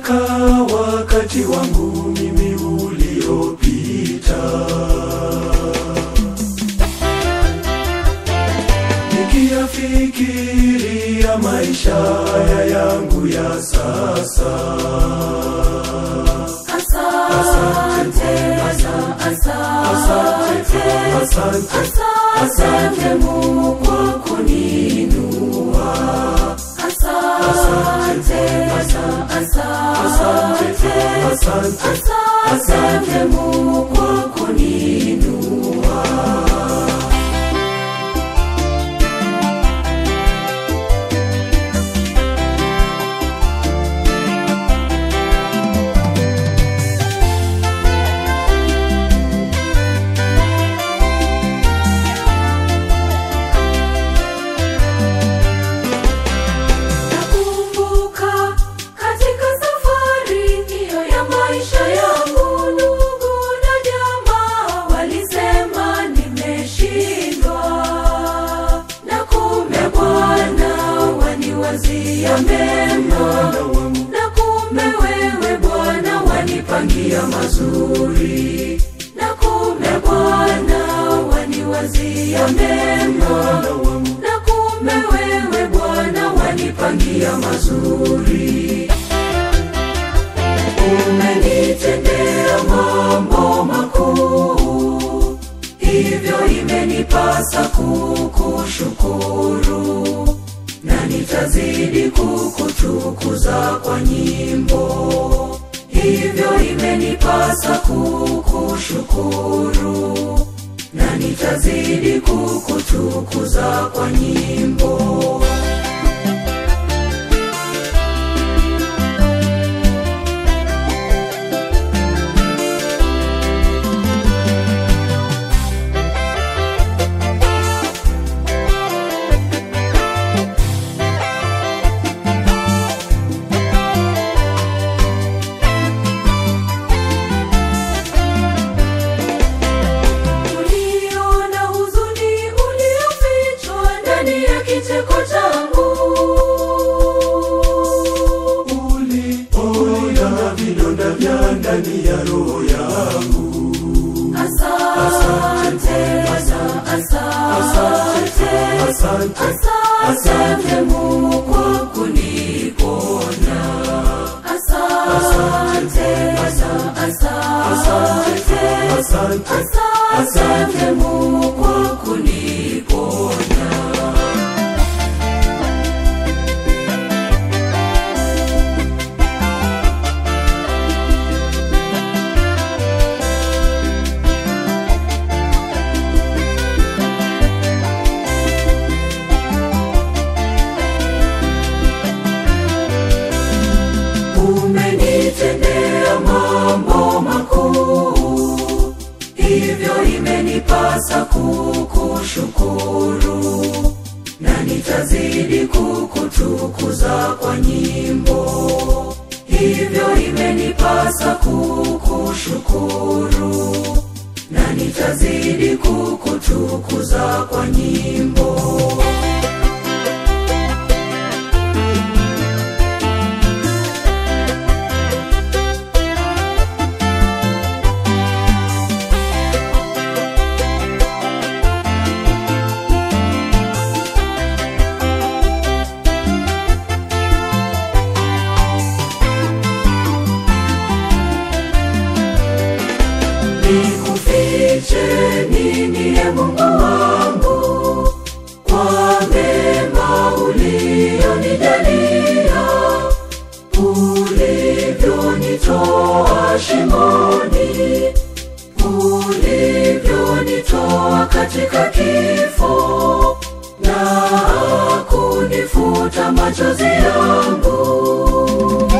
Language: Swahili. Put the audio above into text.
katika wakati wangu mimi uliopita nikiyafikiria maisha haya yangu ya sasa Asante, asante, asante asante Mungu kwa kuniinua. Asante, asante, asante asante Mungu kwa kuniinua. Nakumbuka katika safari hiyo ya maisha yangu, ndugu na jamaa walisema nimeshindwa, na kumbe Bwana waniwazia mema, na kumbe wewe Bwana wanipangia mazuri, na kumbe Bwana waniwazia mema na kumbe wewe Bwana wanipangia mazuri. Umenitendea mambo makuu, hivyo imenipasa kukushukuru, na nitazidi kukutukuza kwa nyimbo. Hivyo imenipasa kukushukuru na nitazidi kukutukuza kwa nyimbo. Uliona huzuni uliofichwa ndani ya kicheko changu. uliona vidonda vya ndani ya roho yangu Asante, asante, asante asante Mungu kwa kuniponya. Asante, asante, asante asante Mungu kwa kuniponya. Umenitendea mambo makuu, hivyo imenipasa kukushukuru, na nitazidi kukutukuza kwa nyimbo. Hivyo imenipasa kukushukuru, na nitazidi kukutukuza kwa nyimbo. Nikufiche nini e Mungu wangu kwa mema ulionijalia, ulivyonitoa shimoni, ulivyonitoa katika kifo na kunifuta machozi yangu.